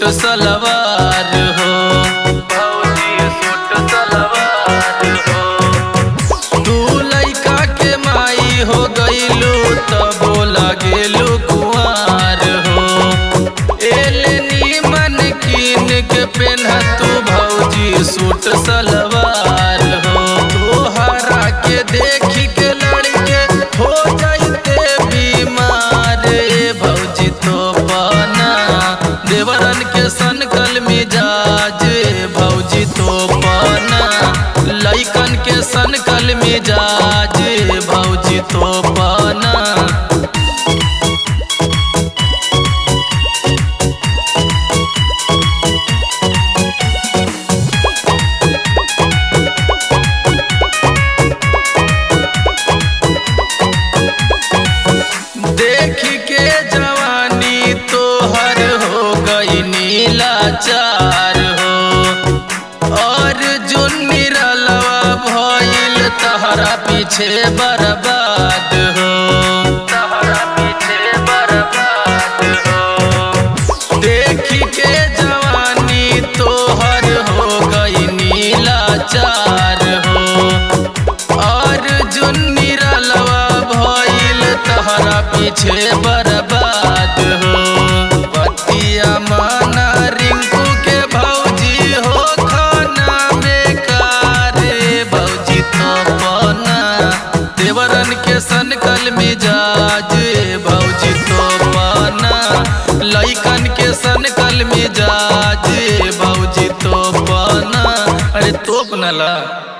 suit सलवार हो भौजी suit सलवार हो तू लइका के माई हो गईलू तबो लागेलू कुआर हो एले नीमन कीन के पेन्ह तू भौजी सूट सलवार हो तोहरा के देखी के लड़के हो जाइते बीमार ए भौजी तो पाना देवरन के सनकल मिजाज ए भौजी तो पाना लइकन के सनकल मिजाज ए भौजी तो पाना देख के जवानी तोहर हो गई नीलाचार हो और जुन निरलवा भइल तहरा पीछे बर्बाद हो तहरा पीछे बर्बाद हो देख के जवानी तोहर हो गई नीलाचार हो और जुन निरलवा भइल तहरा पीछे बर्बाद हो पतिया माना रिंकू के भौजी हो खाना बेकार रे भौजी तो पना देवरन के सनकल मिजाज ए भौजी तो पाना लइकन के सनकल मिजाज ए भौजी तो पाना अरे तोप नला